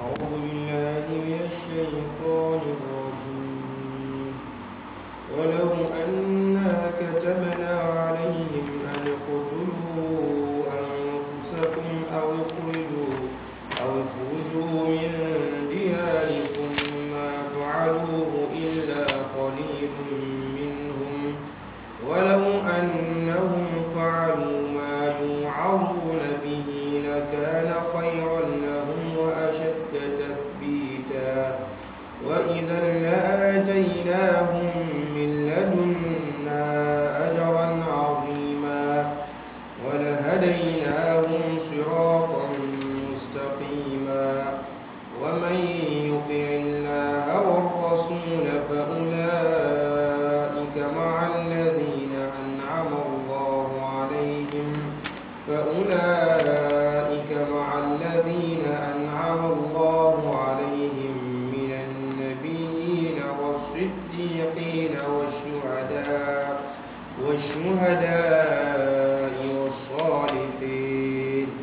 أعوذ بالله من الشيطان الرجيم ولو أنا كتبنا عليهم أن اقتلوا أنفسكم أو اخرجوا أو اخرجوا من دياركم ما فعلوه إلا قليل منهم ولو أنهم فعلوا ما يوعظون به لكان خيرا لهم وأشد تثبيتا وإذا لآتيناهم من لدنا أجرا عظيما ولهديناهم صراطا مستقيما ومن يطع الله والرسول فأولئك مع الذين أنعم الله عليهم فأولئك مع الذين أنعم الله عليهم من النبيين والصديقين والشهداء والشهداء والصالحين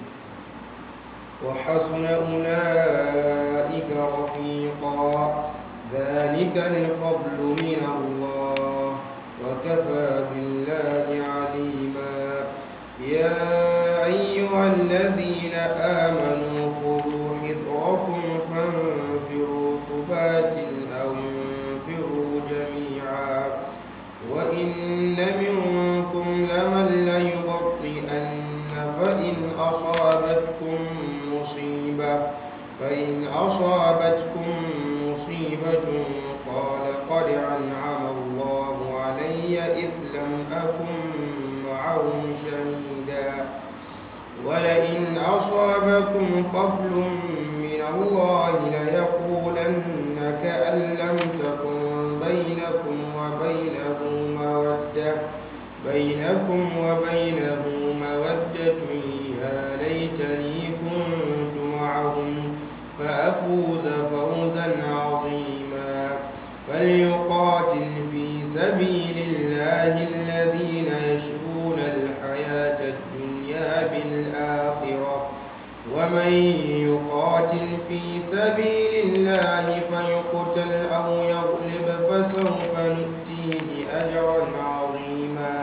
وحسن أولئك رفيقا ذلك الفضل من الله وكفى بالله عليما يا أيها الذين آمنوا خذوا حذركم فانفروا ثبات أو انفروا جميعا وإن منكم لمن ليبطئن فإن أصابتكم مصيبة فإن أصابتكم مصيبة قال قد أنعم الله علي إذ لم أكن معهم شهيدا ولئن أصابكم فضل من الله ليقولن كأن لم تكن بينكم وبينه مودة بينكم وبينه مودة يا ليتني كنت معهم فأفوز فوزا عظيما فليقاتل في سبيل الله الذين يشرون الحياة الدنيا بالآخرة ومن يقاتل في سبيل الله فيقتل أو يغلب فسوف نؤتيه أجرا عظيما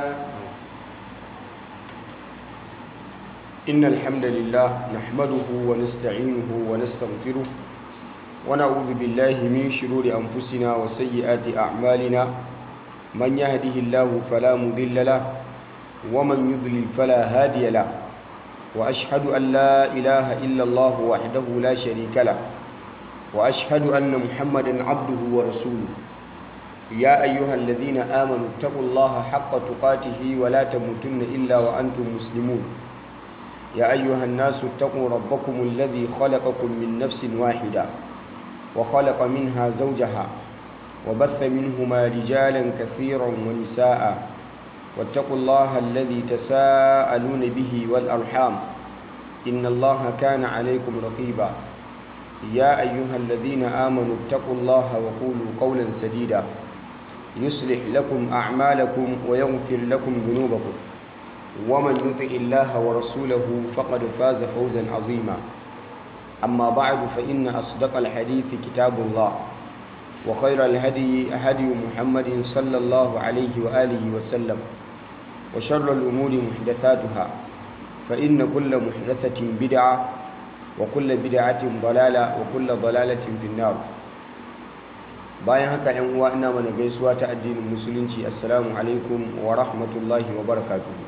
إن الحمد لله نحمده ونستعينه ونستغفره ونعوذ بالله من شرور أنفسنا وسيئات أعمالنا من يهده الله فلا مضل له ومن يضلل فلا هادي له وأشهد أن لا إله إلا الله وحده لا شريك له وأشهد أن محمدا عبده ورسوله يا أيها الذين آمنوا اتقوا الله حق تقاته ولا تموتن إلا وأنتم مسلمون يا أيها الناس اتقوا ربكم الذي خلقكم من نفس واحدة وخلق منها زوجها وبث منهما رجالا كثيرا ونساء واتقوا الله الذي تساءلون به والأرحام إن الله كان عليكم رقيبا يا أيها الذين آمنوا اتقوا الله وقولوا قولا سديدا يصلح لكم أعمالكم ويغفر لكم ذنوبكم ومن يطع الله ورسوله فقد فاز فوزا عظيما أما بعد فإن أصدق الحديث كتاب الله وخير الهدي هدي محمد صلى الله عليه وآله وسلم وشر الأمور محدثاتها فإن كل محدثة بدعة وكل بدعة ضلالة وكل ضلالة في النار bayan haka yan uwa ina mana gaisuwa ta addinin musulunci assalamu alaikum wa rahmatullahi wa barakatuhu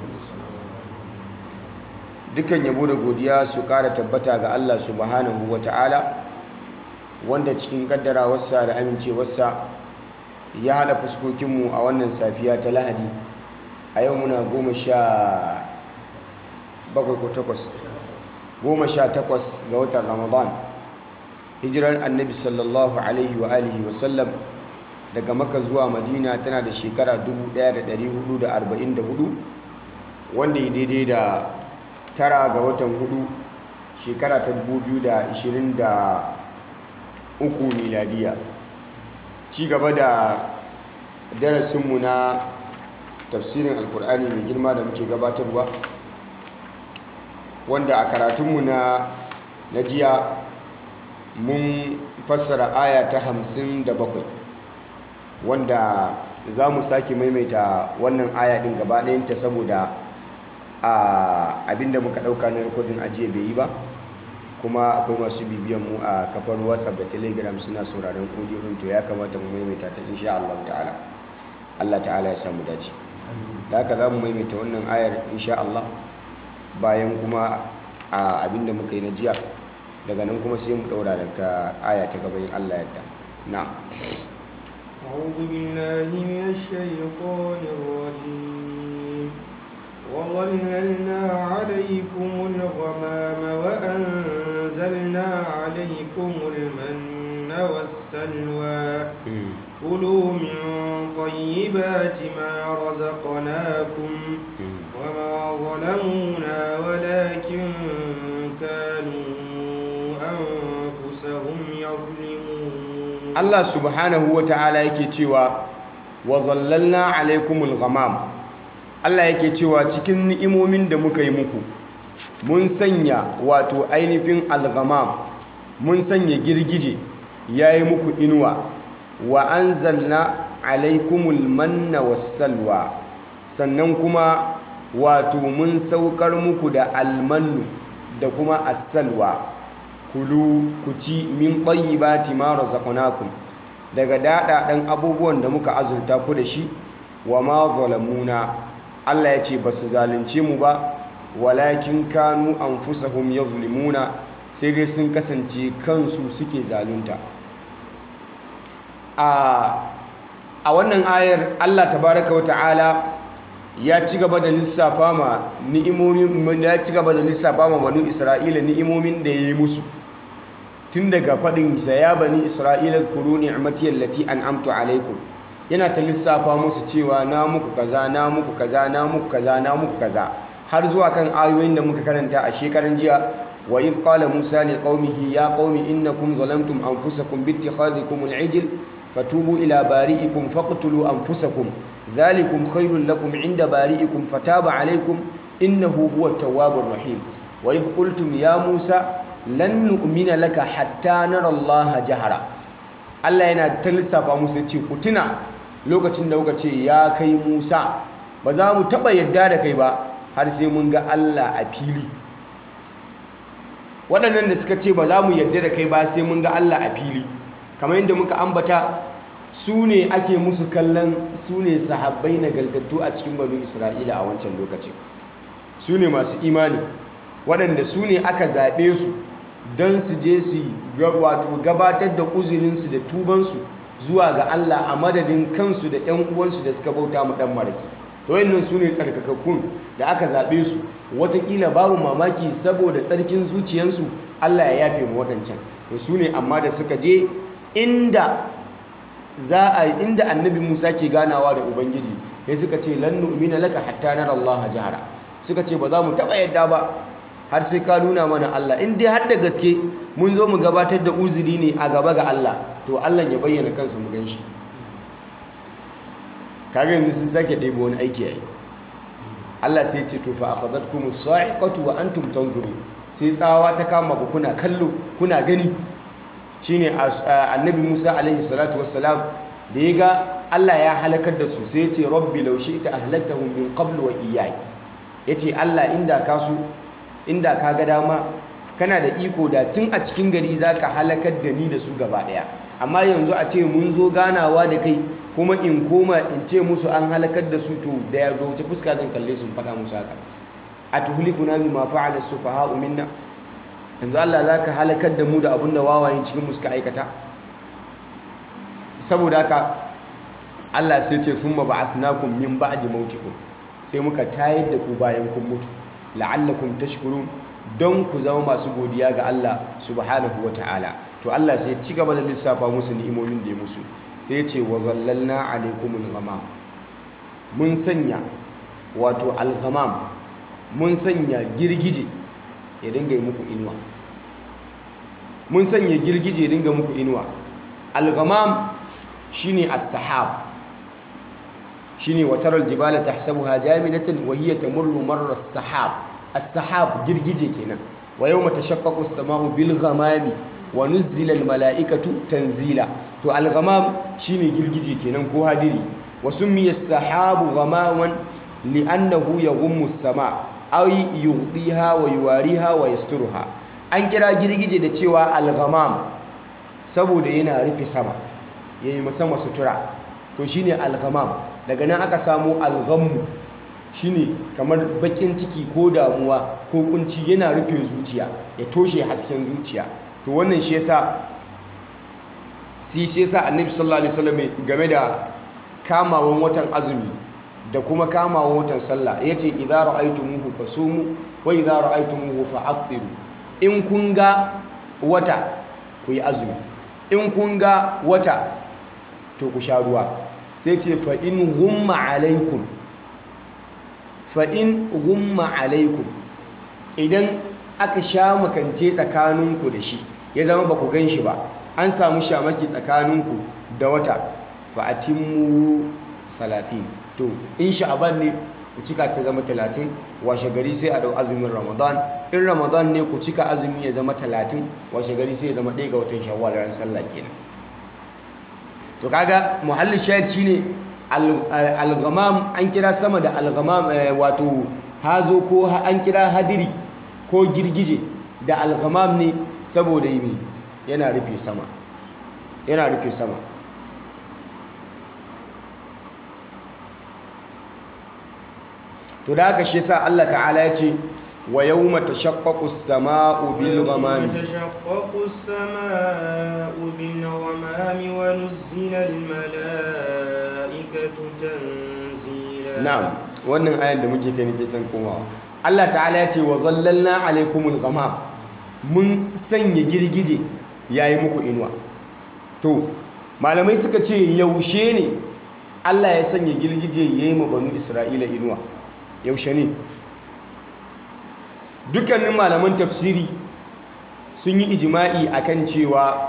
dukan yabo da godiya su ƙara tabbata ga Allah subhanahu wa ta'ala wanda cikin kaddarawarsa da amincewarsa ya haɗa fuskokinmu a wannan safiya ta lahadi a yau muna goma sha bakwai ko takwas goma sha takwas ga watan ramadan hijirar annabi sallallahu alaihi wa alihi wa sallam daga maka zuwa madina tana da shekara 1444 wanda ya daidai da tara ga watan hudu shekara ta 2023 miladiya ci gaba da darasinmu na tafsirin alkur'ani mai girma da muke gabatarwa wanda a karatunmu na na jiya mun fassara aya ta hamsin da bakwai wanda za mu sake maimaita wannan aya ɗin gaba ɗayanta saboda abinda muka ɗauka na rikodin ajiye bai yi ba kuma akwai masu bibiyan mu a kafar whatsapp da telegram suna sauraron audio din to ya kamata mu maimaita ta insha Allah ta'ala Allah ta'ala ya samu dace da haka za mu maimaita wannan ayar insha Allah bayan kuma a abinda muka yi na jiya daga nan kuma sai mu daura daga aya ta gaba in Allah yadda na'am أعوذ بالله من الشيطان الرجيم وظللنا عليكم الغمام وأنزلنا عليكم المن والسلوى كلوا من طيبات ما رزقناكم وما ظلمونا ولكن كانوا أنفسهم يظلمون Allah subhanahu wa ta'ala yake cewa wa zallalna alaikumul ghamam Allah yake cewa cikin ni'imomin da muka yi muku mun sanya wato ainihin al-ghamam mun sanya girgije yayi muku inuwa wa anzalna alaikumul manna was-salwa sannan kuma wato mun saukar muku da almannu da kuma as-salwa kulu ku ci min tayyibati ma razaqnakum daga daɗaɗen abubuwan da muka azurta ku da shi wa ma zalamuna Allah ya ce ba su zalunce mu ba walakin kanu anfusahum yazlimuna sai dai sun kasance kansu suke zalunta a wannan ayar Allah tabaraka wa ta'ala ya ci gaba da lissafa ma ni'imomin ya ci gaba da lissafa ma banu Isra'ila ni'imomin da ya yi musu tun daga faɗin sa ya bani Isra'ila kuru ni'mati allati an'amtu alaikum yana ta lissafa musu cewa na muku kaza na muku kaza na muku kaza na muku kaza har zuwa kan ayoyin da muka karanta a shekaran jiya wa idh qala musa li qaumihi ya qaumi innakum zalamtum anfusakum bi ittikhadhikum al-ijl fatubu ila bari'ikum faqtulu anfusakum dhalikum khairul lakum 'inda bari'ikum fataba 'alaykum innahu huwa at-tawwabur rahim wa idh qultum ya musa lan nu'mina laka hatta nara Allah jahara Allah yana ta lissafa musu ce ku tuna lokacin da kuka ce ya kai Musa ba za mu taba yadda da kai ba har sai mun ga Allah a fili waɗannan da suka ce ba za mu yadda da kai ba sai mun ga Allah a fili kamar yadda muka ambata su ne ake musu kallon su ne sahabbai nagartattu a cikin banu Isra'ila a wancan lokacin su ne masu imani waɗanda su ne aka zaɓe su don su je su wato gabatar da uzurinsu da tubansu zuwa ga Allah a madadin kansu da ‘yan uwansu da suka bauta mu ɗan maraki to wayannan su ne tsarkakakkun da aka zaɓe su watakila babu mamaki saboda tsarkin zuciyansu Allah ya yafe mu waɗancan to su ne amma da suka je inda za a inda annabi Musa ke ganawa da Ubangiji sai suka ce lan nu'mina laka hatta nara Allah jahara suka ce ba za mu taɓa yadda ba har sai ka nuna mana Allah in dai har da gaske mun zo mu gabatar da uzuri ne a gaba ga Allah to Allah ya bayyana kansa mu ganshi kaga yanzu sun sake ɗebo wani aiki yayi Allah sai ce to fa akhadhatkum as-sa'iqatu wa antum tanzurun sai tsawa ta kama ku kuna kallo kuna gani shine annabi Musa alaihi salatu wassalam da ya ga Allah ya halakar da su sai ya ce rabbi law shi'ta ahlaktahum min qablu wa iyyai yace Allah inda ka so inda ka ga dama kana da iko da tun a cikin gari za ka halakar da ni da su gaba ɗaya amma yanzu a ce mun zo ganawa da kai kuma in koma in ce musu an halakar da su to da ya zo fuska zan kalle sun faɗa musu haka a tuhlikuna bima fa'ala sufaha'u minna yanzu Allah za ka halakar da mu da abin da wawayen cikin mu suka aikata saboda haka Allah sai ce summa ba'athnakum min ba'di mautikum sai muka tayar da ku bayan kun mutu la'allakum tashkurun don ku zama masu godiya ga Allah subhanahu wa ta'ala to Allah sai ci gaba da lissafa musu ni'imomin da ya musu sai ce wa zallalna alaikumul ghamam mun sanya wato al-ghamam mun sanya girgije ya dinga muku inuwa mun sanya girgije ya dinga muku inuwa al-ghamam shine as-sahab shine wataral jibala tahsabuha jamidatan wa hiya tamurru marra as-sahab as-sahab girgije kenan wa yawma tashaqqaqu as-sama'u bil ghamami wa nuzzila almala'ikatu tanzila to al-ghamam shine girgije kenan ko hadiri wa summiya as-sahabu ghamaman li'annahu yaghummu as-sama ay yughdiha wa yuwariha wa yasturuha an kira girgije da cewa al-ghamam saboda yana rufe sama yayi sama sutura to shine al-ghamam daga nan aka samu al-ghammu shine kamar bakin ciki ko damuwa ko kunci yana rufe zuciya ya toshe hasken zuciya to wannan shi yasa si shi yasa annabi sallallahu alaihi wasallam game da kamawan watan azumi da kuma kamawan watan sallah yace idza ra'aytumuhu fasumu wa idza ra'aytumuhu fa'aftiru in kun ga wata ku yi azumi in kun ga wata to ku sha ruwa sai ce fa in ghumma alaikum fa'in gumma alaikum idan aka sha makance tsakaninku da shi ya zama ba ku gan shi ba an samu shamaki tsakaninku da wata fa'atimmu salatin to in sha'aban ne ku cika ta zama talatin washe gari sai a dau azumin ramadan in ramadan ne ku cika azumi ya zama talatin washe gari sai ya zama ɗaya ga watan shawwal ran sallah kenan to kaga muhallin shahid shine al-ghamam an kira sama da al-ghamam wato hazo ko an kira hadiri ko girgije da al-ghamam ne saboda yi yana rufe sama yana rufe sama to da haka shi yasa Allah ta'ala ya ce wa yawma tashaqqaqu as-samaa'u bil ghamami تشقق السماء بالغمام ونزل الملائكة تنزيلا na'am wannan ayan da muke kai nake san komawa Allah ta'ala ya ce wa zallalna alaikumul ghamam mun sanya girgije yayi muku inuwa to malamai suka ce yaushe ne Allah ya sanya girgije yayi ma banu Isra'ila inuwa yaushe ne dukkanin malaman tafsiri sun yi ijima'i akan cewa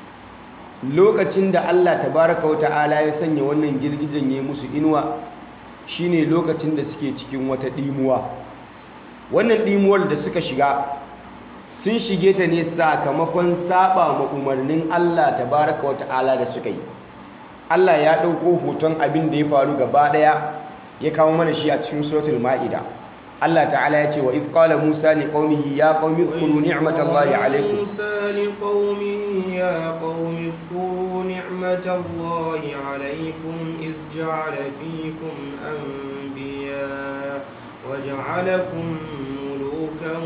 lokacin da Allah tabaraka wa ta'ala ya sanya wannan girgijen yayi musu inuwa shine lokacin da suke cikin wata ɗimuwa wannan ɗimuwar da suka shiga sun shige ta ne sakamakon saba ma umarnin Allah tabaraka wa ta'ala da suka yi Allah ya ɗauko hoton abin da ya faru gaba ɗaya ya kawo mana shi a cikin suratul ma'ida Allah ta'ala ya ce wa idh qala Musa li qaumihi ya qaumi dhkuru ni'matallahi alaykum موسى لقومه يا قوم اذكروا نعمة الله عليكم إذ جعل فيكم أنبياء وجعلكم ملوكا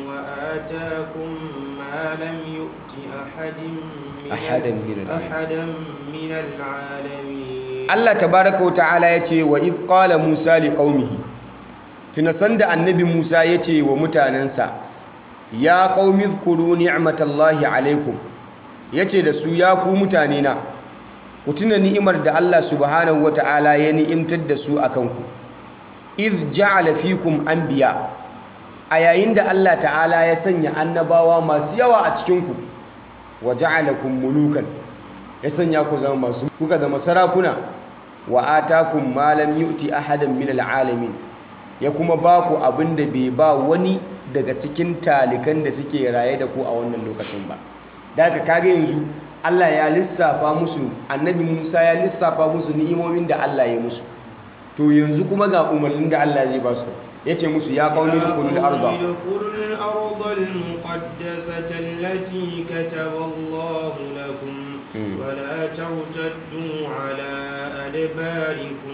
وآتاكم ما لم يؤت أحد من أحدا من العالمين. أحدا من العالمين Allah tabaraka wa ta'ala ya ce wa idh qala Musa li qaumihi tunasan da annabi Musa ya ce wa mutanensa ya qaumi dhkuru ni'matallahi alaikum yace da su ya ku mutane na ku tuna ni'imar da Allah subhanahu wa ta'ala ya ni'imtar da su akan ku idh ja'ala fikum anbiya a yayin da Allah ta'ala ya sanya annabawa masu yawa a cikin ku wa ja'alakum mulukan ya sanya ku zama masu kuka zama sarakuna wa atakum ma lam yu'ti ahadan min al'alamin ya kuma ba ku abin da bai ba wani daga cikin talikan da suke raye da ku a wannan lokacin ba da haka kage yanzu Allah ya lissafa musu annabi Musa ya lissafa musu ni'imomin da Allah ya musu to yanzu kuma ga umarnin da Allah zai ba su yace musu ya qaumi dukhulul arda ادخلوا الأرض المقدسة التي كتب الله لكم مم. ولا ترتدوا على أدباركم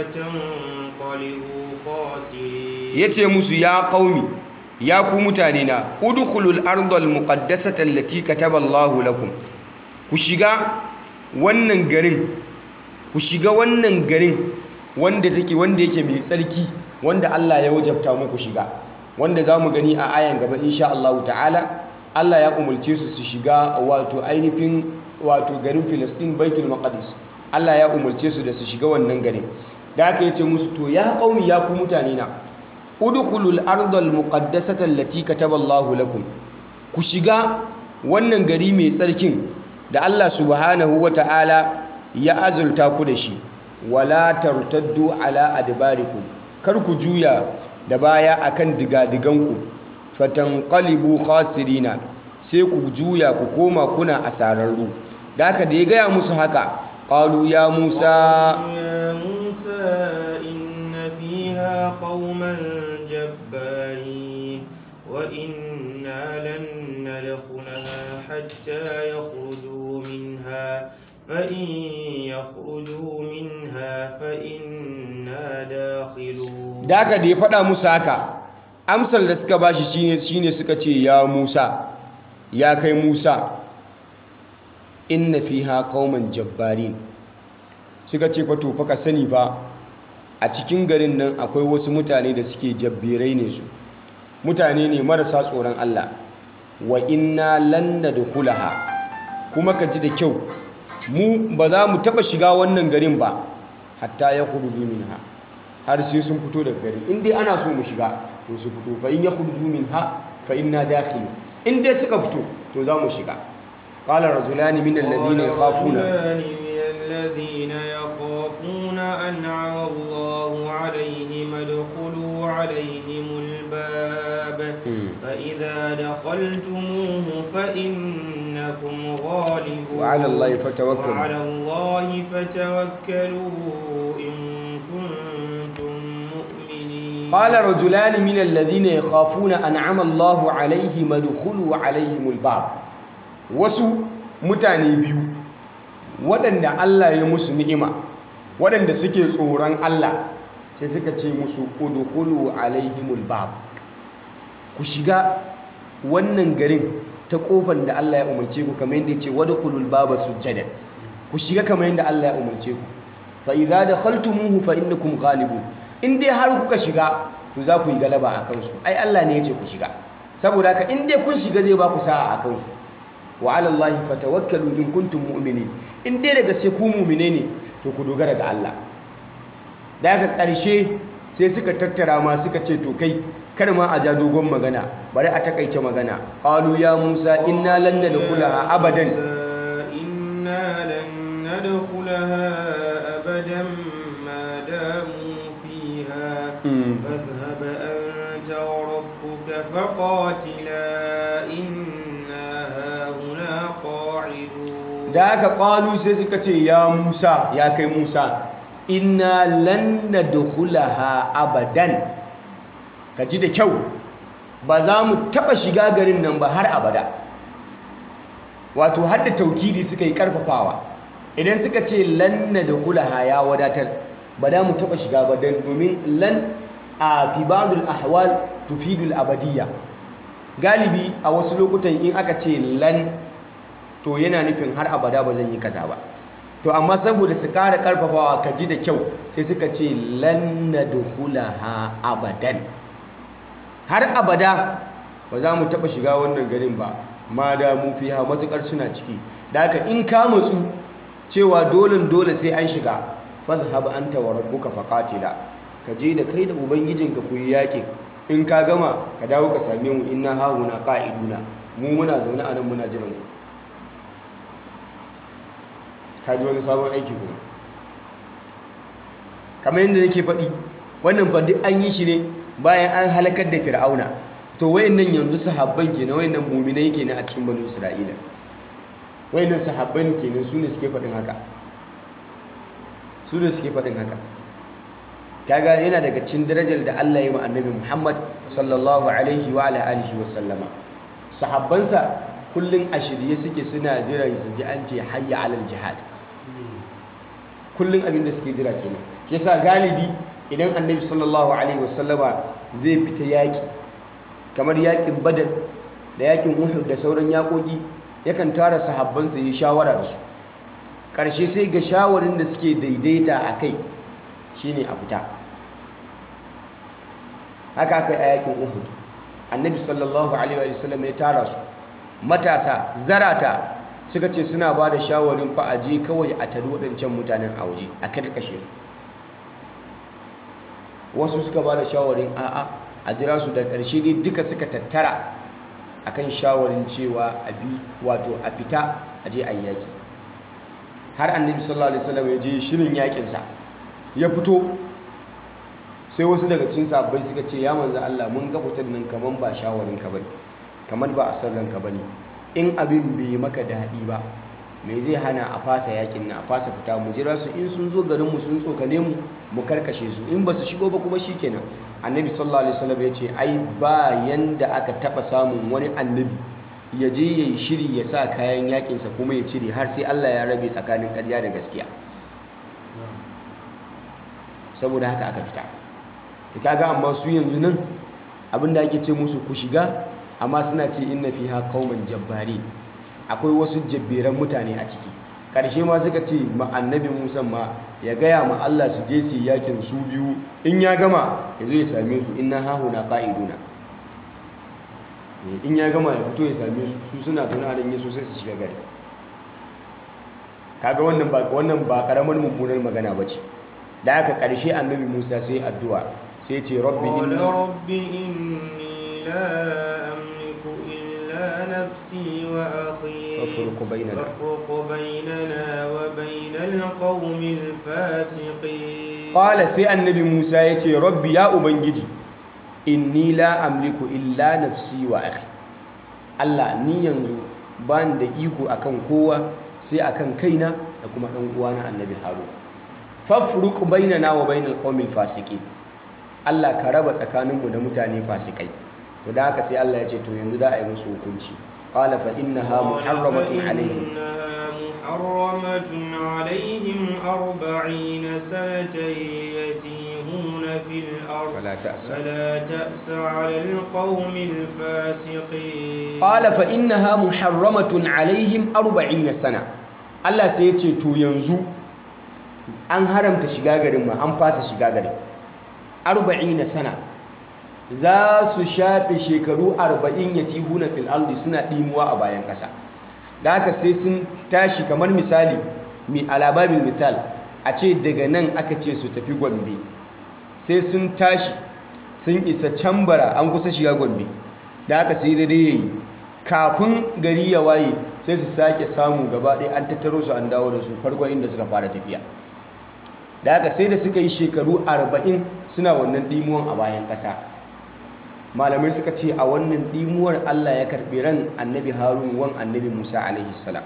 فتنقلبوا خاسرين yace musu ya qaumi ya ku mutane na udkhulul ardal muqaddasata allati kataba Allahu lakum ku shiga wannan garin ku shiga wannan garin wanda take wanda yake mai tsarki wanda Allah ya wajabta muku shiga wanda zamu gani a ayan gaba insha Allah ta'ala Allah ya umulce su su shiga wato ainihin wato garin Filistin Baitul Maqdis Allah ya umulce su da su shiga wannan garin da aka yace musu to ya qaumi ya ku mutane na udkhulul ardal muqaddasata allati kataba Allahu lakum ku shiga wannan gari mai tsarkin da Allah subhanahu wata'ala ya azulta ku da shi wala tartaddu ala adbarikum kar ku juya da baya akan digadiganku fatanqalibu khasirina sai ku juya ku koma kuna asararru da haka da ya gaya musu haka qalu ya Musa يا موسى إن فيها قوما جبارين وإنا لن ندخلها حتى يخرجوا منها فإن يخرجوا منها فإنا داخلون da haka da ya faɗa musu haka amsar da suka bashi shine shine suka ce ya Musa ya kai Musa inna fiha qauman jabbarin suka ce fa to fa ka sani fa a cikin garin nan akwai wasu mutane da suke jabbirai ne su mutane ne marasa tsoron Allah wa inna lan nadkhulaha kuma ka ji da kyau mu ba za mu taba shiga wannan garin ba hatta ya khuruju minha har sai sun fito daga gari in dai ana so mu shiga to su fito fa in yakhruju minha fa inna dakhil in dai suka fito to za mu shiga qala rajulani min alladhina yakhafuna رجلان من الذين يخافون أنعم الله عليهم ادخلوا عليهم الباب فإذا دخلتموه فإنكم غالبون وعلى الله فتوكلوا. وعلى الله فتوكلوا إن كنتم مؤمنين قال رجلان من الذين يخافون أنعم الله عليهم ادخلوا عليهم الباب wasu mutane biyu waɗanda Allah ya musu ni'ima waɗanda suke tsoron Allah sai suka ce musu udkhulu alaihimul bab ku shiga wannan garin ta kofar da Allah ya umarce ku kamar yadda ya ce wadkhulul baba sujjadan ku shiga kamar yadda Allah ya umarce ku fa idza dakhaltumuhu fa innakum ghalibun in dai har kuka shiga to za ku yi galaba a kansu ai Allah ne ya ce ku shiga saboda haka in dai kun shiga zai ba ku sa'a a kansu wa ala Allah fatawakkalu in kuntum mu'minin in dai daga sai ku mu'mine ne to ku dogara ga Allah da haka ƙarshe sai suka tattara ma suka ce to kai kar ma a ja dogon magana bari a takaice magana qalu ya Musa inna lan nadkhulaha abadan إنا لن ندخلها أبدا ما داموا فيها فاذهب أنت وربك فقاتلا إنا هاهنا قاعدون da haka qalu sai suka ce ya Musa ya kai Musa inna lan nadkhulaha abadan ka ji da kyau ba za mu taba shiga garin nan ba har abada wato har da taukidi suka yi karfafawa idan suka ce lan nadkhulaha ya wadatar ba za mu taba shiga ba dan domin lan a fi ba'dul ahwal tufidul abadiyya galibi a wasu lokutan in aka ce lan to yana nufin har abada ba zan yi kaza ba to amma saboda su kara karfafawa ka ji da kyau sai suka ce lan nadkhulaha abadan har abada ba za mu taba shiga wannan garin ba ma da mu fiha matukar suna ciki da haka in ka matsu cewa dole dole sai an shiga fadhhab anta wa rabbuka faqatila ka je da kai da ubangijinka ku yi yakin in ka gama ka dawo ka same mu inna hahuna qa'iduna mu muna zaune a nan muna jiran ku ka ji wani sabon aiki kuma kamar yadda nake faɗi wannan fa duk an yi shi ne bayan an halakar da fir'auna to wayannan yanzu sahabban kenan wayannan mu'minai kenan a cikin banu isra'ila wayannan sahabban kenan su ne suke faɗin haka su ne suke faɗin haka kaga yana daga cikin darajar da Allah ya yi wa annabi Muhammad sallallahu alaihi wa ala alihi wa sallama sahabbansa kullun a shirye suke suna jiran su ji an ce hayya alal jihad kullun abin da suke jira kenan shi yasa galibi idan annabi sallallahu alaihi wa sallama zai fita yaki kamar yakin badar da yakin uhud da sauran yakoki yakan tara sahabbansa yi shawara da su ƙarshe sai ga shawarin da suke daidaita a kai shine a fita haka aka yi a yakin uhud annabi sallallahu alaihi wa sallam ya tara su matasa zarata suka ce suna ba da shawarin fa a je kawai a tari waɗancan mutanen a waje a karkashe su wasu suka ba da shawarin a'a a jira su da ƙarshe dai duka suka tattara akan shawarin cewa a bi wato a fita a je a yaki har annabi sallallahu alaihi wasallam ya je shirin yakinsa ya fito sai wasu daga cikin sabbai suka ce ya manzo Allah mun ga fitar nan kaman ba shawarin ka bane kaman ba a san ranka bane in abin bai maka daɗi ba me zai hana a fasa yakin na a fasa fita mu jira su in sun zo garin mu sun tsokane mu mu karkashe su in ba su shigo ba kuma shikenan annabi sallallahu alaihi wasallam ya ce ai ba yanda aka taba samun wani annabi ya je ya yi shiri ya sa kayan yakinsa kuma ya cire har sai Allah ya rabe tsakanin ƙarya da gaskiya saboda haka aka fita da kaga amma su yanzu nan abinda ake ce musu ku shiga amma suna ce inna fiha qauman jabbari akwai wasu jabberan mutane a ciki ƙarshe ma suka ce ma annabi Musa ma ya gaya ma Allah su je su yakin su biyu in ya gama ya zo ya same su inna hahuna qa'iduna in ya gama ya fito ya same su su suna tuna da yesu sai su shiga gari kaga wannan ba wannan ba karamar mummunar magana bace da aka ƙarshe annabi Musa sai addu'a sai ce rabbi قال inni رب إني لا أملك إلا نفسي وأخي فافرق بيننا. فافرق بيننا وبين القوم الفاسقين Ƙwala sai annabi Musa ya ce, Rabbi ya Ubangiji, inni la amliku illa nafsi wa akhi. Allah ni yanzu ba ni da iko akan kowa sai akan kaina da kuma ɗan uwana annabi Harun. Fafruq bainana wa bainal qawmil fasiqin. Allah ka raba tsakaninmu da mutane fasikai. To da haka sai Allah ya ce to yanzu za a yi musu hukunci. Qala fa innaha muharramatun alaihim. فإنها محرمة عليهم أربعين سنة يتيهون في الأرض فلا تأس. فلا تأس على القوم الفاسقين Ƙala fa innaha muharramatun alaihim arba'ina sana. Allah sai ya ce to yanzu an haramta shiga garin ma an fasa shiga garin. Arba'ina sana. Za su shafe shekaru arba'in ya tihuna fil ardi suna ɗimuwa a bayan ƙasa. Da haka sai sun tashi kamar misali mi alababin misal a ce daga nan aka ce su tafi Gombe. Sai sun tashi sun isa cambara an kusa shiga Gombe. Da haka sai dai yayi kafin gari ya waye sai su sake samu gaba ɗaya an tattaro su an dawo da su farkon inda suka fara tafiya da haka sai da suka yi shekaru arba'in suna wannan ɗimuwan a bayan ƙasa malamai suka ce a wannan ɗimuwar allah ya karɓi ran annabi harun wan annabi musa alaihi salam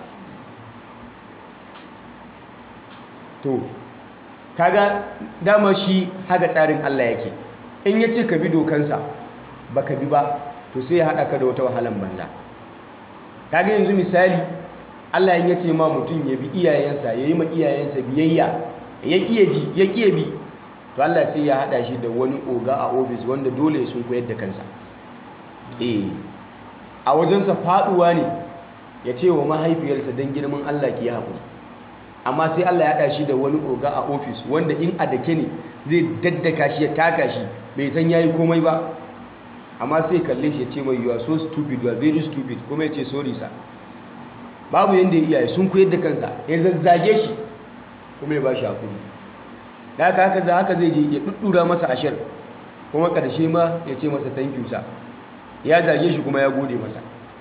to kaga dama shi haka tsarin allah yake in ya ce ka bi dokansa baka bi ba to sai ya haɗa ka da wata wahalan banza kaga yanzu misali Allah ya ce ma mutum ya bi iyayensa ya yi ma iyayensa biyayya ya ƙiye ji ya ƙiye bi to Allah sai ya haɗa shi da wani oga a ofis wanda dole sun koyar da kansa eh a wajensa faɗuwa ne ya ce wa mahaifiyarsa don girman Allah ki haƙuri amma sai Allah ya haɗa shi da wani oga a ofis wanda in a dake ne zai daddaka shi ya taka shi bai san yayi komai ba amma sai kalle shi ya ce mai you are so stupid you are very stupid kuma ya ce sorry sir babu yadda ya iyaye sun koyar da kansa ya zazzage shi kuma ya ba shi hakuri da haka haka za haka zai je ya ɗuɗɗura masa ashir kuma ƙarshe ma ya ce masa thank you sir ya zage shi kuma ya gode masa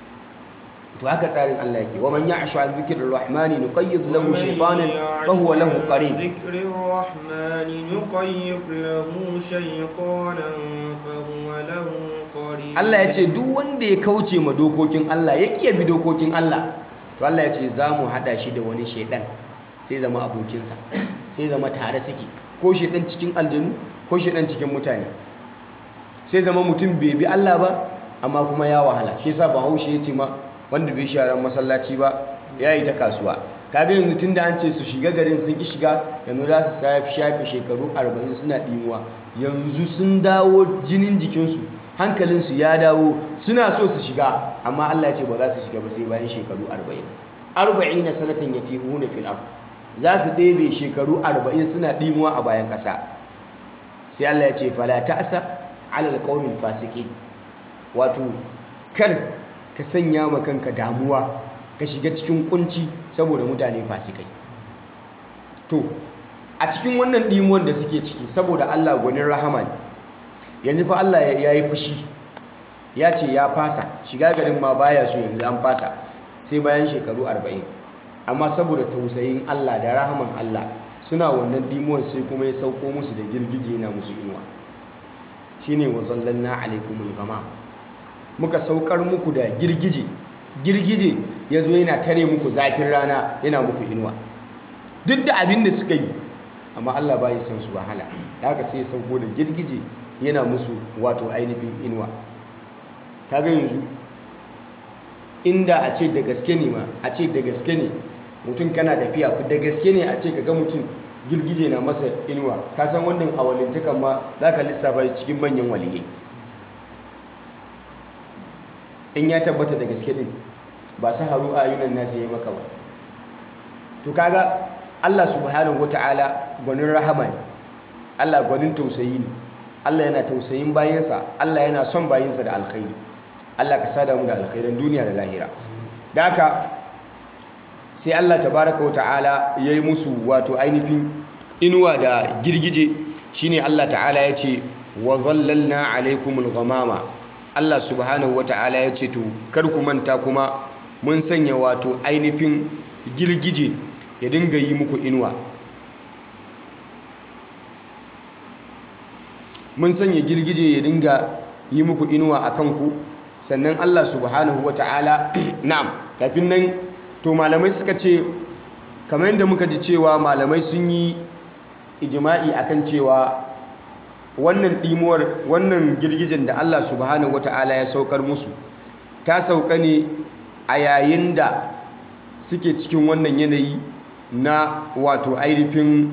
to haka tsarin Allah yake wa man ya'shu an dhikrir rahmani nuqayyid lahu shaytanan fa huwa lahu qarin ذكر الرحمن نقيض له شيطانا فهو له قرين Allah ya ce duk wanda ya kauce ma dokokin Allah ya kiya bi dokokin Allah to Allah ya ce za mu haɗa shi da wani shaidan sai zama abokinsa sai zama tare suke ko shaidan cikin aljanu ko shaidan cikin mutane sai zama mutum bai bi Allah ba amma kuma ya wahala shi yasa Bahaushe ya ce ma wanda bai sharan masallaci ba ya yi ta kasuwa kaga yanzu tunda an ce su shiga garin sun ki shiga yanzu za su shafe shekaru 40 suna ɗimuwa yanzu sun dawo jinin jikinsu hankalinsu ya dawo suna so su shiga amma Allah ya ce ba za su shiga ba sai bayan shekaru 40 arba'ina sanatan yatihuna fil ard za su ɗebe shekaru 40 suna ɗimuwa a bayan ƙasa sai Allah ya ce fala ta'sa ala alqawmil fasiqin wato kar ka sanya ma kanka damuwa ka shiga cikin kunci saboda mutane fasikai to a cikin wannan ɗimuwan da suke ciki saboda Allah gwanin rahama ne yanzu fa Allah ya yi fushi ya ce ya fasa shiga garin ma baya so yanzu an fasa sai bayan shekaru 40 amma saboda tausayin Allah da rahaman Allah suna wannan dimuwan sai kuma ya sauko musu da girgije na musu inuwa shine wa zallanna alaikumul gama muka saukar muku da girgije girgije ya zo yana tare muku zafin rana yana muku inuwa duk da abin da suka yi amma Allah ba ya san su wahala da haka sai ya sauko da girgije yana musu wato ainihin inuwa kaga yanzu inda a ce da gaske ne ma a ce da gaske ne mutum kana tafiya da gaske ne a ce kaga mutum girgije na masa inuwa ka san wannan awalintakan ma za ka lissafa cikin manyan waliyai in ya tabbata da gaske din ba su haru a yunan nasu yi maka ba to kaga Allah subhanahu wata'ala gwanin rahama ne Allah gwanin tausayi ne Allah yana tausayin bayansa Allah yana son bayansa da alkhairi Allah ka sada mu da alkhairan duniya da lahira da haka sai Allah tabaraka wata'ala ya yi musu wato ainihin inuwa da girgije shine Allah ta'ala ya ce wa zallalna alaikumul ghamama Allah subhanahu wata'ala ya ce to kar ku manta kuma mun sanya wato ainihin girgije ya dinga yi muku inuwa mun sanya girgije ya dinga yi muku inuwa a kanku sannan Allah subhanahu wata'ala na'am kafin nan to malamai suka ce kamar yadda muka ji cewa malamai sun yi ijima'i akan cewa wannan ɗimuwar wannan girgijen da Allah subhanahu wata'ala ya saukar musu ta sauka ne a yayin da suke cikin wannan yanayi na wato ainihin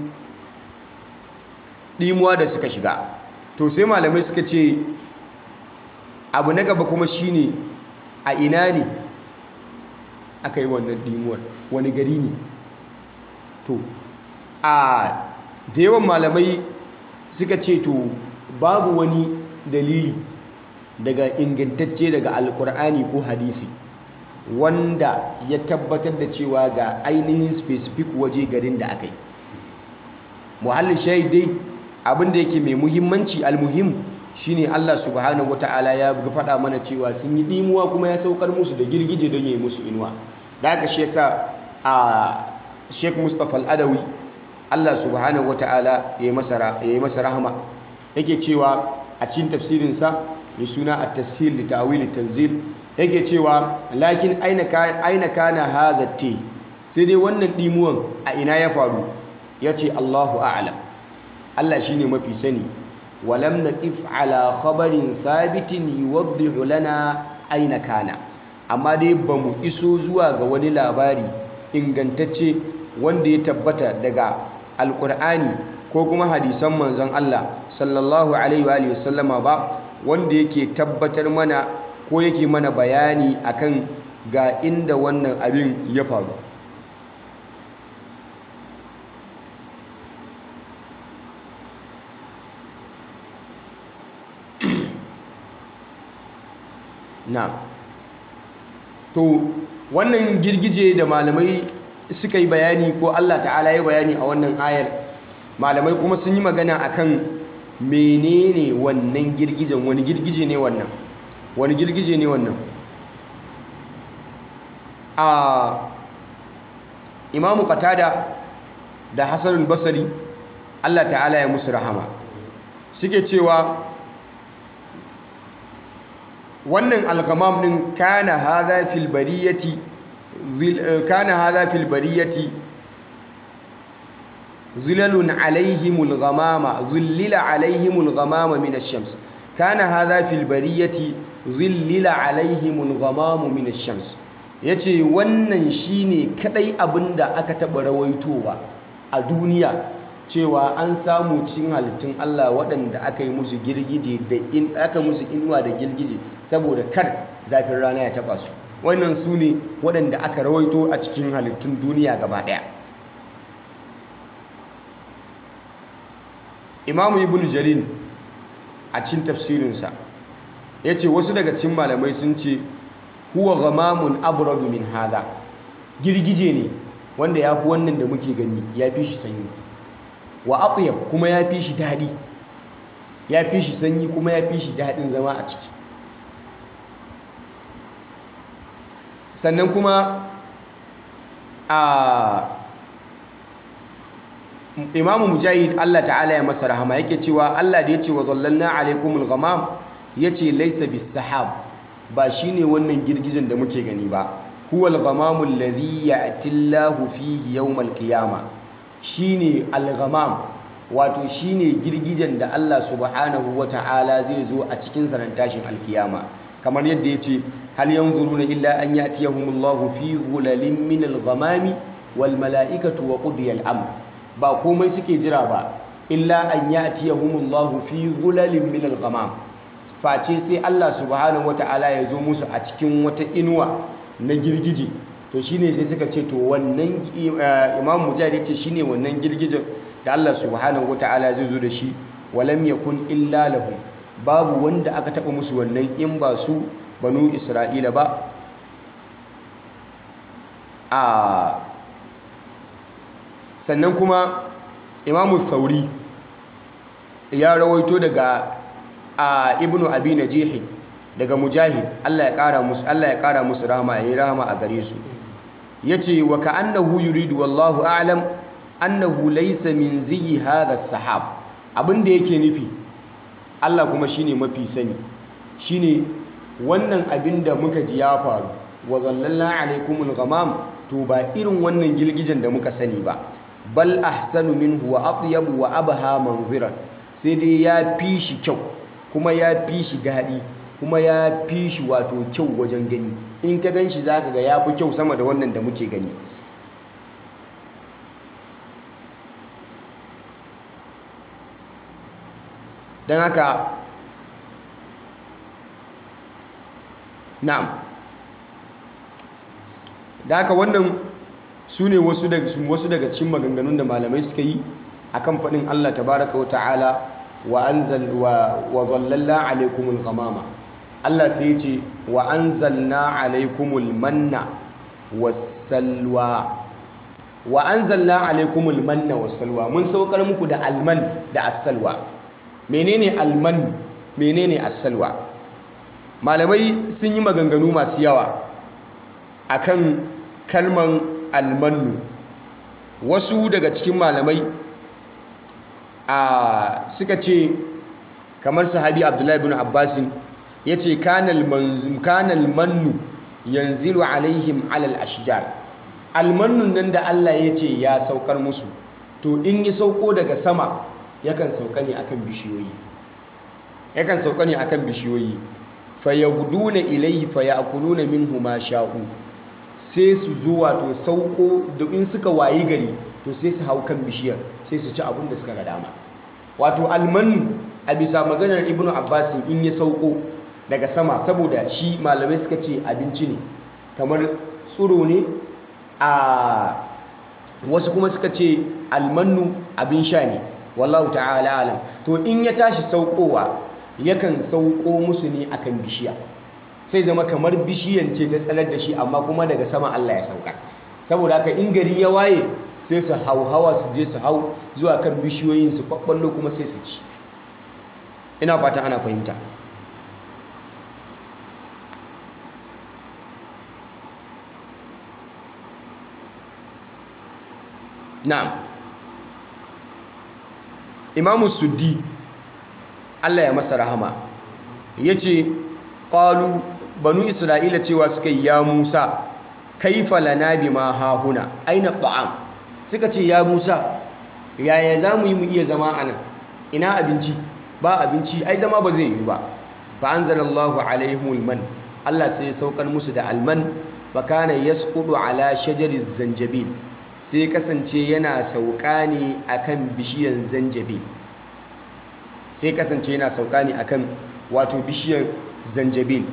ɗimuwa da suka shiga to sai malamai suka ce abu na gaba kuma shine a ina ne aka yi wannan ɗimuwar wani gari ne to a da yawan malamai suka ce to babu wani dalili daga ingantacce daga alkur'ani ko hadisi wanda ya tabbatar da cewa ga ainihin specific waje garin da aka yi muhallin dai abinda yake mai muhimmanci almuhim shine Allah subhanahu wata'ala ya faɗa mana cewa sun yi ɗimuwa kuma ya saukar musu da girgije don ya yi musu inuwa da haka shi yasa a Sheikh Mustapha Al-Adawi Allah subhanahu wata'ala ya yi masa rahama yake cewa a cikin tafsirinsa mai suna a tashil da ta'awil tanzil yake cewa lakin aina kana hadha te sai dai wannan dimuwan a ina ya faru yace Allahu a'lam Allah shine mafi sani walam naqif ala khabarin thabitin yuwaddihu lana aina kana amma dai bamu iso zuwa ga wani labari ingantacce wanda ya tabbata daga alkur'ani ko kuma hadisan manzon Allah sallallahu alaihi wa sallama ba wanda yake tabbatar mana ko yake mana bayani akan ga inda wannan abin ya faru na to wannan girgije da malamai suka yi bayani ko Allah ta'ala ya bayani a wannan ayar malamai kuma sun yi magana akan menene wannan girgijen wani girgije ne wannan wani girgije ne wannan a imamu qatada da hasanul basri Allah ta'ala ya musu rahama suke cewa wannan algamam din kana hadha fil bariyati kana hadha fil bariyati zilalun alaihimul ghamama zillila alaihimul ghamama min ash-shams kana hadha fil bariyati zillila alaihimul ghamamu min ash-shams yace wannan shine kadai abinda aka taba rawaitowa a duniya cewa an samu cin halittun Allah waɗanda aka yi musu girgije da in aka musu inuwa da girgije saboda kar zafin rana ya taba su wannan su ne waɗanda aka rawaito a cikin halittun duniya gaba ɗaya imamu ibn jarin a cikin tafsirinsa ya ce wasu daga cikin malamai sun ce huwa gamamun abradu min hada girgije ne wanda ya fi wannan da muke gani ya fi shi sanyi wa atyab kuma ya fi shi daɗi ya fi shi sanyi kuma ya fi shi daɗin zama a ciki sannan kuma a imamu mujahid Allah ta'ala ya masa rahama yake cewa Allah da ya ce wa zallalna alaikumul ghamam ya ce laisa bis sahab ba shine wannan girgijen da muke gani ba huwal ghamamu alladhi ya'ti Allahu fihi yawmal qiyama shine al-ghamam wato shine girgijen da Allah subhanahu wata'ala zai zo a cikin sanan tashin alkiyama kamar yadda yace hal yanzuruna illa an ya'tiyahumullahu fi dhulalin min al-ghamami wal mala'ikatu wa qudiya al-amr ba komai suke jira ba illa an ya'tiyahumullahu fi dhulalin min al-ghamam face sai Allah subhanahu wata'ala ya zo musu a cikin wata inuwa na girgije to shine sai suka ce to wannan imam mujahid ce shine wannan girgijen da Allah subhanahu wata'ala zai zo da shi walam yakun illa lahum babu wanda aka taba musu wannan in ba su banu isra'ila ba a sannan kuma imamu thauri ya rawaito daga a ibnu abi najihi daga mujahid Allah ya kara musu Allah ya kara musu rahama yayi rahama a gare su yace wa ka'annahu yuridu wallahu a'lam annahu laysa min ziyi hadha sahab abinda yake nufi Allah kuma shine mafi sani shine wannan abin da muka ji ya faru wa zallalna alaikumul ghamam to ba irin wannan girgijen da muka sani ba bal ahsanu minhu wa atyabu wa abha manziran sai dai ya fi shi kyau kuma ya fi shi daɗi kuma ya fi shi wato kyau wajen gani in ka gan shi za ka ga ya fi kyau sama da wannan da muke gani don haka na'am da haka wannan su ne wasu daga cikin maganganun da malamai suka yi akan faɗin Allah tabaraka wa ta'ala wa anzal wa dhallalla alaykumul ghamama Allah sai ya ce wa anzalna alaykumul manna wassalwa wa anzalna alaykumul manna wassalwa mun saukar muku da alman da assalwa menene alman menene assalwa malamai sun yi maganganu masu yawa akan kalman almannu wasu daga cikin malamai a suka ce kamar sahabi abdullahi bin abbasin ya ce kanal mannu yanzilu alaihim alal ashjar almannun nan da Allah ya ce ya saukar musu to in yi sauko daga sama yakan sauka ne akan bishiyoyi yakan sauka ne akan bishiyoyi fayaguduna ilaihi fayakuluna minhu ma sha'u sai su zo wato sauko da in suka wayi gari to sai su hau kan bishiyar sai su ci abin da suka ga dama wato almanu a bisa maganar ibnu abbas in ya sauko daga sama saboda shi malamai suka ce abinci ne kamar tsuro ne a wasu kuma suka ce almanu abin sha ne wallahu ta'ala alam to in ya tashi saukowa yakan sauko musu ne akan bishiya sai zama kamar bishiyan ce ta tsanar da shi amma kuma daga sama Allah ya sauka saboda haka in gari ya waye sai su hau hawa su je su hau zuwa kan bishiyoyin su kwakwallo kuma sai su ci ina fata ana fahimta na'am imamu suddi Allah ya masa rahama ya ce ƙalu banu isra'ila cewa suka yi ya musa kaifa lana bima hahuna aina ta'am suka ce ya musa yaya za mu yi mu iya zama a nan ina abinci ba abinci ai zama ba zai yi ba fa anzalallahu alaihimul man Allah sai ya saukar musu da alman fa kana yasqudu ala shajariz zanjabil sai kasance yana sauka ne akan bishiyar zanjabil sai kasance yana sauka ne akan wato bishiyar zanjabil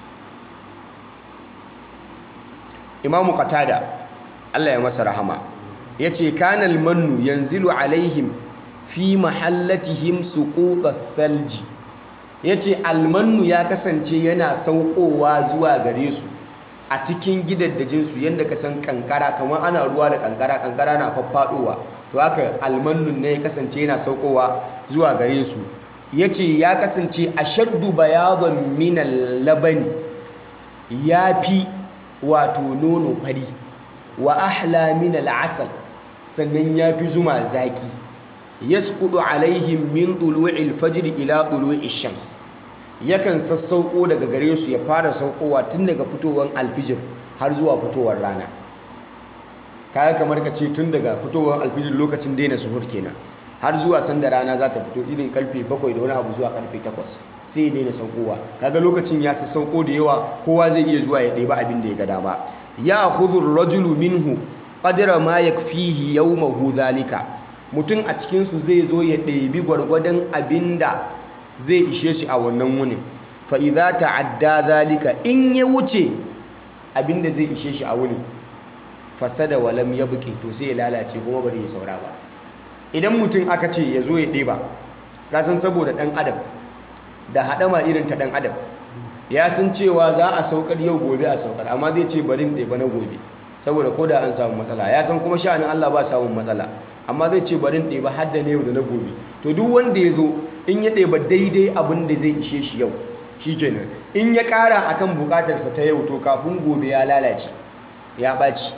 imamu qatada Allah ya masa rahama yace kanal mannu yanzilu alaihim fi mahallatihim suqutat thalji yace almannu ya kasance yana saukowa zuwa gare su a cikin gidaddajin su yanda ka san kankara kamar ana ruwa da kankara kankara na faffadowa to haka almannun ne ya kasance yana saukowa zuwa gare su yace ya kasance ashaddu bayadan min al-labani yafi wato nono fari wa ahla min al-asal sannan yafi zuma zaki yasqudu alaihim min tulu'il fajr ila tulu'ish shams yakan sassauko daga gare su ya fara saukowa tun daga fitowar alfijir har zuwa fitowar rana kaya kamar ka ce tun daga fitowar alfijir lokacin daina suhur kenan har zuwa sanda rana za ta fito irin karfe 7 da wani abu zuwa karfe 8 sai ya daina saukowa kaga lokacin ya sassauko da yawa kowa zai iya zuwa ya ɗeba abin da ya ga dama ya khudhu rajulu minhu qadra ma yakfihi yawmahu zalika mutum a cikin su zai zo ya ɗebi gwargwadon abinda zai ishe shi a wannan wunin fa idza ta'adda zalika in ya wuce abinda zai ishe shi a wunin fasada wa lam yabqi to sai ya lalace kuma bari ya saura ba idan mutum aka ce ya zo ya ɗeba ka san saboda ɗan adam da haɗama irin ta ɗan adam ya san cewa za a saukar yau gobe a saukar amma zai ce bari ɗeba na gobe saboda ko da an samu matsala ya san kuma sha'anin Allah ba samun matsala amma zai ce bari ɗeba har da na yau da na gobe to duk wanda ya zo in ya ɗeba daidai abin da zai ishe shi yau shi kenan in ya ƙara akan buƙatarsa ta yau to kafin gobe ya lalace ya ɓaci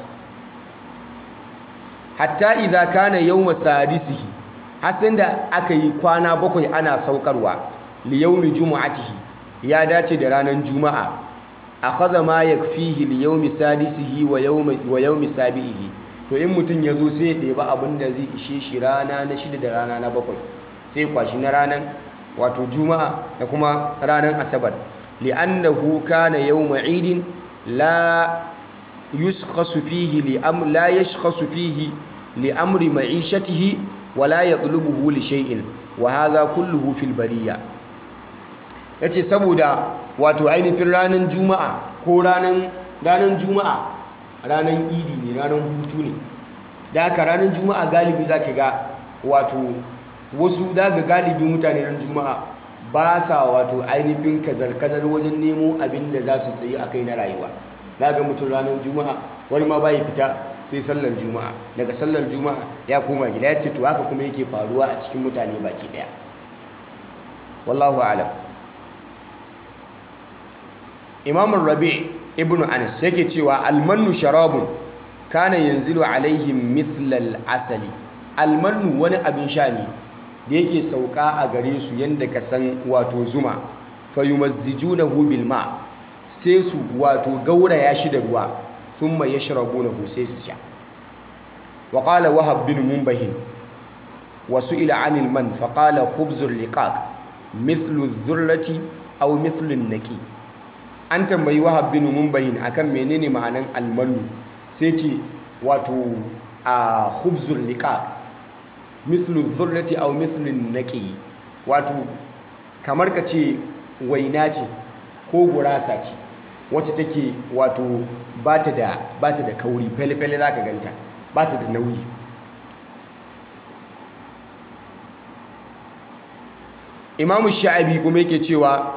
hatta idza kana yawma sadisihi hasan da aka yi kwana bakwai ana saukarwa li yawmi jumu'atihi ya dace da ranar juma'a akhadha ma yakfihi li yawmi sadisihi wa yawmi wa yawmi sabihi to in mutun yazo sai ya ɗeba abin da zai ishe shi rana na shida da rana na bakwai sai kwashi na ranar wato juma'a da kuma ranar asabar li'annahu kana yawma idin la yuskhasu fihi li am la yashkhasu fihi li amri ma'ishatihi wa la yatlubuhu li shay'in wa hadha kulluhu fil bariyya yace saboda wato ainihin ranar juma'a ko ranar ranar juma'a ranar idi ne ranar hutu ne da haka ranar juma'a galibi zaka ga wato wasu daga galibi mutane ran juma'a ba sa wato ainihin kazar-kazar wajen nemo abin da za su tsayi a kai na rayuwa daga mutum ranar juma'a wani ma bai fita sai sallar juma'a daga sallar juma'a ya koma gida ya ce to haka kuma yake faruwa a cikin mutane baki daya wallahu alam imam rabi ibnu anas yake cewa almannu sharabun kana yanzilu alaihim mithlal asali almannu wani abin sha ne da yake sauka a gare su yanda ka san wato zuma fayumazzijunahu bil ma sai su wato gauraya shi da ruwa thumma yashrabunahu sai su sha wa qala wahab bin munbahin wa su'ila 'anil man fa qala khubzul liqaq mithlu adh-dhurrati aw mithlu an-naqi an tambayi wahab bin munbahin akan menene ma'anan almanu sai ce wato a khubzul liqaq mithlu dhurrati aw mithlu naqi wato kamar ka ce waina ce ko gurasa ce wacce take wato bata da bata da kauri fele fele zaka ganta bata da nauyi Imam Sha'abi kuma yake cewa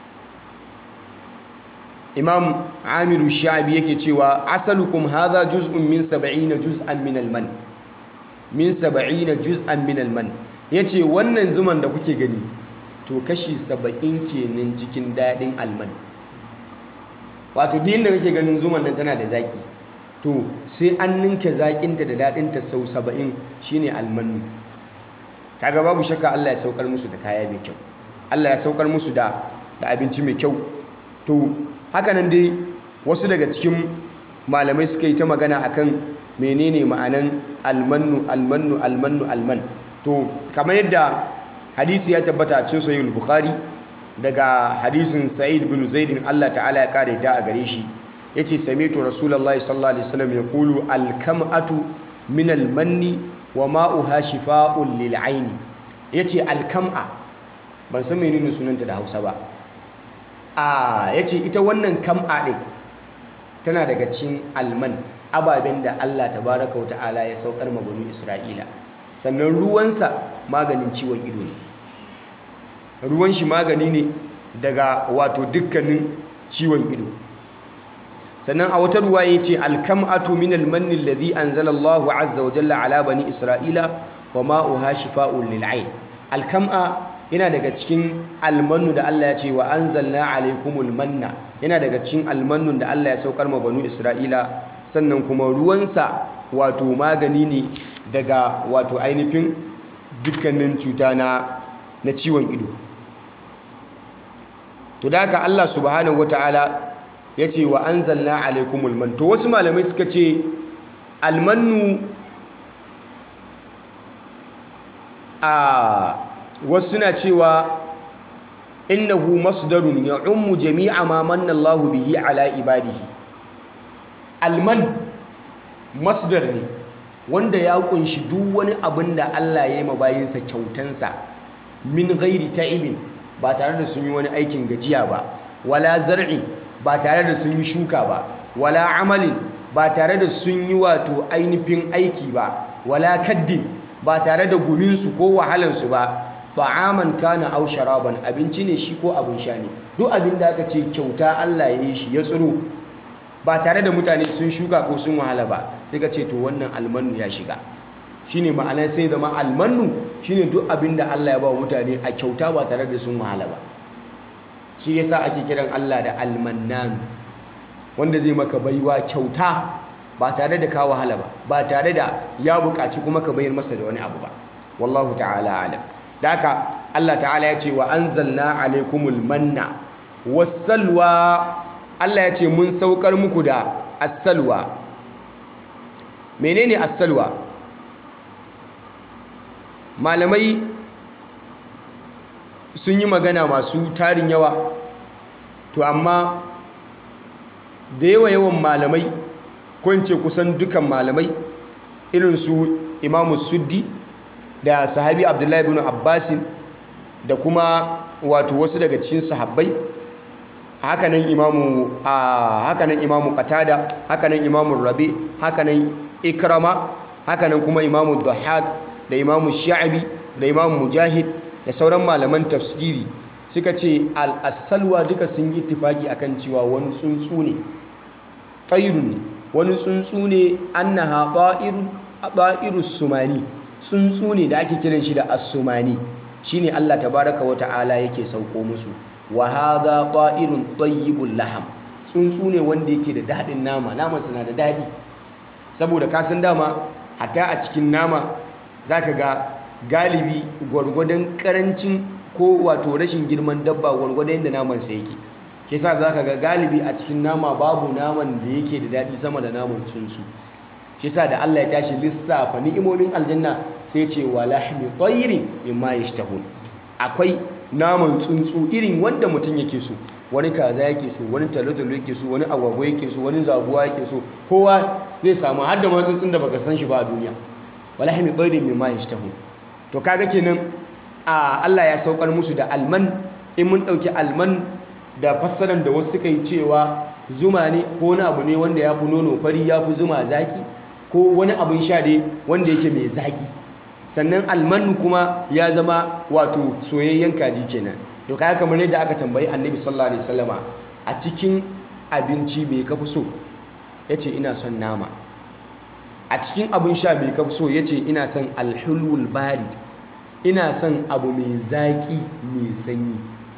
Imam Amiru Sha'abi yake cewa asalukum hadha juz'un min 70 juz'an min al-man min saba'ina juz'an min alman yace wannan zuman da kuke gani to kashi saba'in kenan cikin daɗin alman wato din da kake ganin zuman nan tana da zaki to sai an ninke zakinta da daɗinta sau saba'in shine almanu kaga babu shakka Allah ya saukar musu da kaya mai kyau Allah ya saukar musu da da abinci mai kyau to haka nan dai wasu daga cikin malamai suka yi ta magana akan menene ma'anan almannu almannu almannu alman to kamar yadda hadisi ya tabbata a cikin sahih bukhari daga hadisin sa'id bin zaid Allah ta'ala ya kare ta a gare shi yace sami'tu rasulullahi sallallahu alaihi wasallam yaqulu alkam'atu min almanni wa ma'uha shifaa'un lil aini yace alkam'a ban san menene sunanta da Hausa ba a yace ita wannan kam'a din tana daga cikin alman ababen da Allah tabaraka wa ta'ala ya saukar ma banu Isra'ila sannan ruwansa maganin ciwon ido ne ruwan shi magani ne daga wato dukkanin ciwon ido sannan a wata ruwa ya ce alkam'atu min almanni alladhi anzala Allahu azza wa jalla ala bani Isra'ila wa ma'uha shifa'un lil ayn alkam'a yana daga cikin almannu da Allah ya ce wa anzalna alaykumul manna yana daga cikin almannun da Allah ya saukar ma banu Isra'ila sannan kuma ruwansa wato magani ne daga wato ainihin dukkanin cuta na na ciwon ido to da haka Allah subhanahu wataala ya ce wa anzalna alaikumul man to wasu malamai suka ce almannu a wasu suna cewa innahu masdarun ya ummu jami'a ma manna Allahu bihi ala ibadihi alman masdar ne wanda ya kunshi duk wani abin da Allah ya yi ma bayinsa kyautansa min ghairi ta'ibin ba tare da sun yi wani aikin gajiya ba wala zar'i ba tare da sun yi shuka ba wala amalin ba tare da sun yi wato ainihin aiki ba wala kaddin ba tare da guminsu ko wahalansu ba ta'aman kana aw sharaban abinci ne shi ko abin sha ne duk abin da aka ce kyauta Allah ya yi shi ya tsiro ba tare da mutane sun shuka ko sun wahala ba sai ka ce to wannan almanu ya shiga shine ma'ana sai zama almanu shine duk abin da Allah ya ba mutane a kyauta ba tare da sun wahala ba shi yasa ake kiran Allah da almannan wanda zai maka baiwa kyauta ba tare da ka wahala ba ba tare da ya buƙaci kuma ka bayar masa da wani abu ba wallahu ta'ala alam da haka Allah ta'ala ya ce wa anzalna alaikumul manna wassalwa Allah ya ce mun saukar muku da assalwa menene assalwa malamai sun yi magana masu tarin yawa to amma da yawa yawan malamai ko in ce kusan dukan malamai irin su imamu suddi da sahabi abdullahi bin abbasin da kuma wato wasu daga cikin sahabbai hakanan imamu a hakanan imamu qatada hakanan imamu rabi hakanan ikrama hakanan kuma imamu dhahhak da imamu sha'bi da imamu mujahid da sauran malaman tafsiri suka ce al-asalwa duka sun yi ittifaki akan cewa wani tsuntsu ne tayrun ne wani tsuntsu ne annaha ta'irun ta'irus sumani tsuntsu ne da ake kiran shi da as-sumani shine Allah tabaraka wa ta'ala yake sauko musu wa hadha ta'irun tayyibul laham tsuntsu ne wanda yake da dadin nama naman na da dadi saboda ka san dama hatta a cikin nama zaka ga galibi gwargwadon karancin ko wato rashin girman dabba gwargwadon yadda naman sa yake shi yasa zaka ga galibi a cikin nama babu naman da yake da dadi sama da naman tsuntsu shi yasa da Allah ya tashi lissafa ni'imomin aljanna sai ce wa lahmi tayrin mimma yashtahun akwai naman tsuntsu irin wanda mutum yake so wani kaza yake so wani talotalo yake so wani agwagwa yake so wani zabuwa yake so kowa zai samu har da ma tsuntsun da baka san shi ba a duniya wa lahmi tayrin mimma yashtahun to kaga kenan a Allah ya saukar musu da alman in mun dauki alman da fassaran da wasu suka yi cewa zuma ne ko wani abu ne wanda ya fi nono fari ya fi zuma zaki ko wani abin sha dai wanda yake mai zaki sannan almanu kuma ya zama wato soyayyen kaji kenan to kaya kamar yadda aka tambayi annabi sallallahu alaihi wasallama a cikin abinci mai kafi so yace ina son nama a cikin abin sha mai kafi so yace ina son alhulul barid ina son abu mai zaki mai sanyi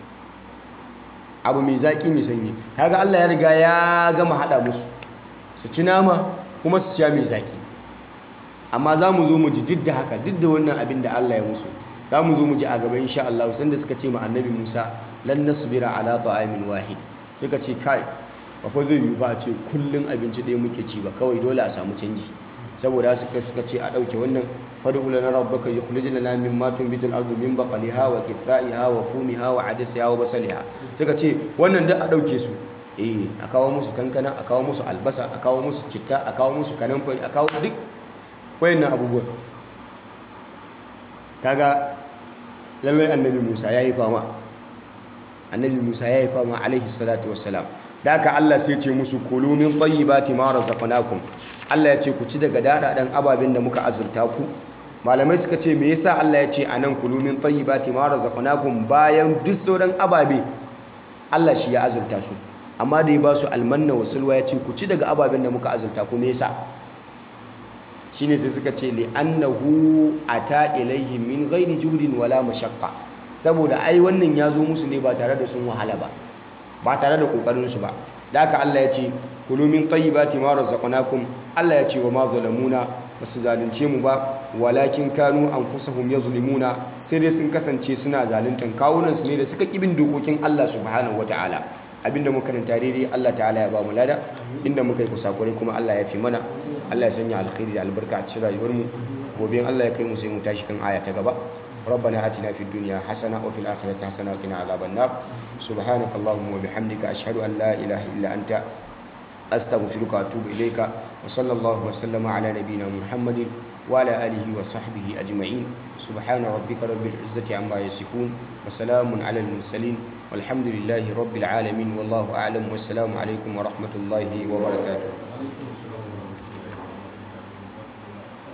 abu mai zaki mai sanyi kaga Allah ya riga ya gama hada musu su ci nama kuma su sha mai zaki amma za mu zo mu ji duk da haka duk da wannan abin da Allah ya musu za mu zo mu ji a gaba insha Allah sanda suka ce ma annabi Musa lan nasbira ala ta'amin wahid suka ce kai ba fa zai yi ba a ce kullun abinci ɗaya muke ci ba kawai dole a samu canji saboda suka suka ce a ɗauke wannan fad'u lana rabbaka yukhrij lana mimma tunbitu al-ardu min baqliha wa qithaiha wa fumiha wa adasiha wa basaliha suka ce wannan duk a ɗauke su eh a kawo musu kankana a kawo musu albasa a kawo musu citta a kawo musu kanamfari a kawo duk wayannan abubuwan kaga lallai annabi Musa yayi fama annabi Musa yayi fama alaihi salatu wassalam da haka Allah sai ce musu kulu min tayyibati ma razaqnakum Allah ya ce ku ci daga dadadan ababen da muka azurta ku malamai suka ce me yasa Allah ya ce anan kulu min tayyibati ma razaqnakum bayan duk sauran ababe Allah shi ya azurta su amma da ya ba su almanna wa sulwa ya ce ku ci daga ababen da muka azurta ku me yasa shine sai suka ce li annahu ata ilaihi min ghairi juhdin wala mashaqqa saboda ai wannan ya zo musu ne ba tare da sun wahala ba ba tare da kokarin su ba da haka Allah ya ce kulu min tayyibati ma razaqnakum Allah ya ce wa ma zalamuna basu zalunce mu ba walakin kanu anfusahum yazlimuna sai dai sun kasance suna zaluntar kawunansu ne da suka kibin dokokin Allah subhanahu wataala abinda muka karanta daidai Allah ta'ala ya ba mu lada inda muka yi kusakurai kuma Allah ya fi mana Allah ya sanya alkhairi da albarka a cikin rayuwarmu gobe in Allah ya kai mu sai mu tashi kan aya ta gaba ربنا آتنا في الدنيا حسنة وفي الآخرة حسنة وقنا عذاب النار سبحانك اللهم وبحمدك أشهد أن لا إله إلا أنت أستغفرك وأتوب إليك وصلى الله وسلم على نبينا محمد وعلى آله وصحبه أجمعين سبحان ربك رب العزة عما يصفون وسلام على المرسلين والحمد لله رب العالمين والله أعلم والسلام عليكم ورحمة الله وبركاته